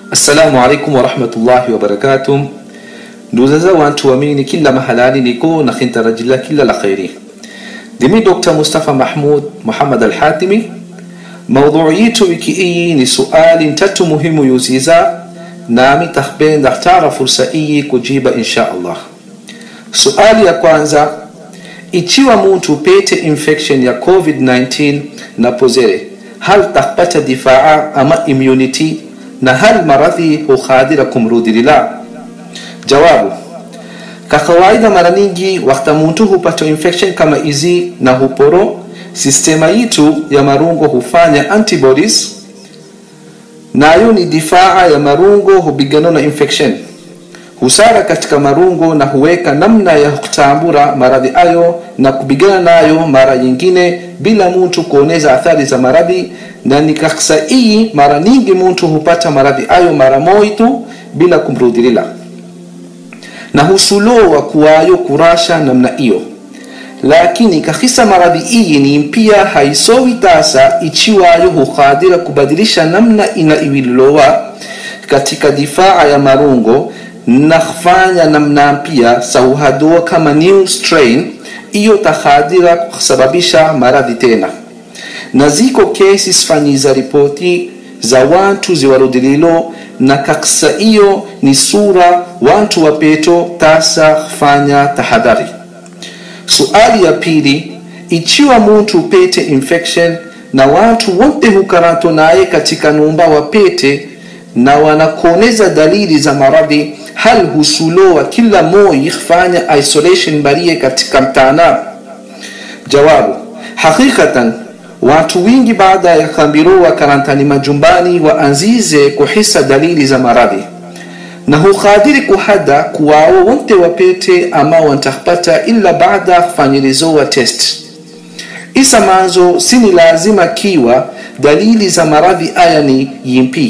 assalamu alaikum warahmatullahi wabarakatuh ndugu za wantu wamini kila mahalani niko na khintarajila kila la khairi dimi dr mustafa mahmud muhammad alhatimi maudhui yetu wiki hii ni suali tatu muhimu yuziza nami tahbenda htara fursa hii kujiba insha allah suali ya kwanza ichiwa muntu pete infection ya covid-19 na pozere hal takpata difaa ama immunity na hal maradhi hukhadira kumrudilila jawabu ka kawaida mara nyingi wakati muntu hupata infection kama hizi na huporo sistema yitu ya marungo hufanya antibodies nayo ni difaa ya marungo hupigana na infection husara katika marungo na huweka namna ya kutambura maradhi ayo na kupigana nayo mara nyingine bila mtu kuoneza athari za maradhi na nikaksa hii mara nyingi mtu hupata maradhi ayo mara moja tu bila kumrudilila na husulowa kuwayo kurasha namna hiyo lakini kahisa maradhi hii ni mpia haisowi tasa ichiwayo hukhadira kubadilisha namna ina iwililowa katika difaa ya marungo na kufanya namna mpya sauhadoa kama new strain hiyo takhadira kusababisha maradhi tena na ziko kesi fanyiza ripoti za watu ziwarudililo na kaksa hiyo ni sura watu wapeto tasa kufanya tahadhari suali ya pili ichiwa muntu pete infection na watu wote hukarato naye katika numba wapete na wanakuoneza dalili za maradhi hal husulowa kila moi fanya isolation barie katika mtana jawabu hakikatan watu wingi baada ya kambirowa karantani majumbani waanzize kuhisa dalili za maradhi na hukhadiri kuhada kuwao wote wapete ama wantapata ila baada kufanyilizowa test isa manzo sini lazima kiwa dalili za maradhi aya ni yimpi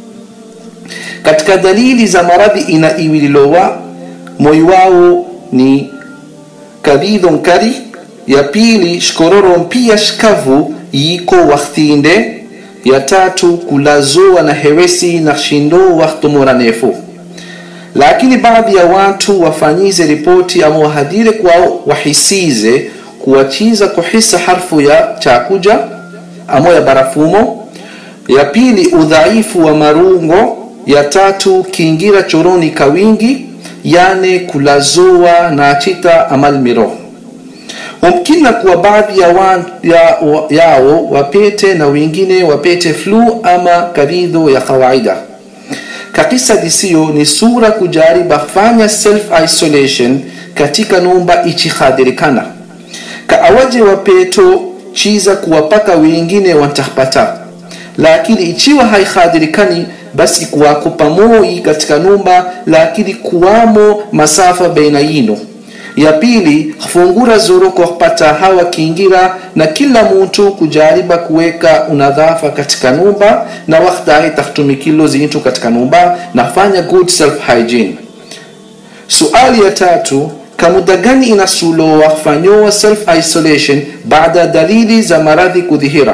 katika dalili za maradhi ina iwililowa moyo wao ni kadhidho nkari ya pili shkororo mpia shikavu yiko waktinde ya tatu kulazoa na hewesi na shindo waktumura nefu lakini baadhi ya watu wafanyize ripoti ama wahadire kwao wahisize kuwachiza kuhisa harfu ya chakuja ama ya barafumo ya pili udhaifu wa marungo ya tatu kiingira choroni kawingi yane kulazoa na chita amal miro mumkina kuwa baadhi ya wa, ya, wa, yao wapete na wengine wapete flu ama kavidho ya kawaida kakisa disiyo ni sura kujariba fanya self isolation katika numba ichihadhirikana ka awaje wapeto chiza kuwapaka wengine wantapata lakini ichiwa haihadhirikani basi kuwako pamoi katika numba lakini kuwamo masafa baina yino ya pili fungura zuru kwa kupata hawa kiingira na kila mtu kujariba kuweka unadhafa katika numba na wakati tahtumikilo zintu katika numba na fanya good self hygiene suali ya tatu kamuda gani inasulowa fanyowa self isolation baada dalili za maradhi kudhihira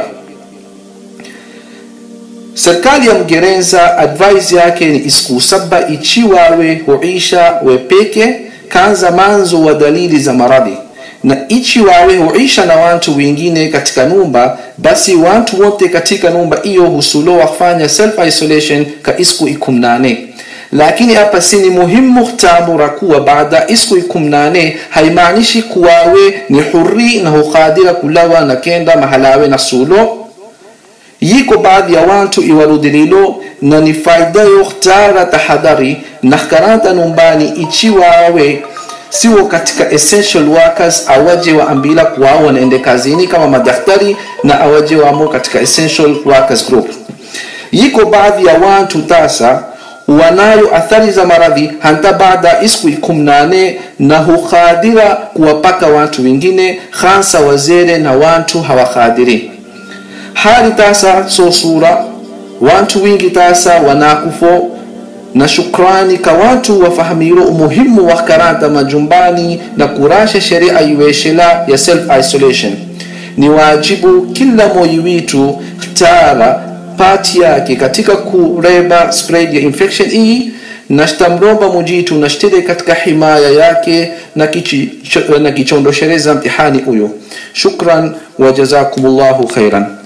serikali ya mgereza advise yake ni isiku saba ichiwawe huisha wepeke kanza manzo wa dalili za maradhi na ichi wawe huisha na watu wengine katika numba basi watu wote katika numba hiyo husulowa kufanya self isolation ka isku ikumnane lakini hapa si ni muhimu tambura kuwa baada isku ikumnane haimaanishi kuwawe ni huri na hukhadira kulawa na kenda mahalawe na sulo yiko baadhi ya watu iwarudililo na ni faida yohtara tahadhari na karanta numbani ichiwawe siwo katika essential workers awaje waambila kuwao wanaende kazini kama madaktari na awaje wamo katika essential workers group yiko baadhi ya watu tasa wanayo athari za maradhi hanta baada isku ikumnane na hukhadira kuwapaka watu wengine hasa wazere na watu hawakhadiri hali tasa so sura watu wingi tasa wanakufo na shukrani ka watu wafahamiro umuhimu wa karanta majumbani na kurasha sheria iweshela ya self isolation ni wajibu kila moyi witu tara part yake katika kureba spread ya infection hii nashtamromba mujitu nashtile katika himaya yake na, kichi, na kichondoshereza mtihani huyo shukran wa jazakumullahu khairan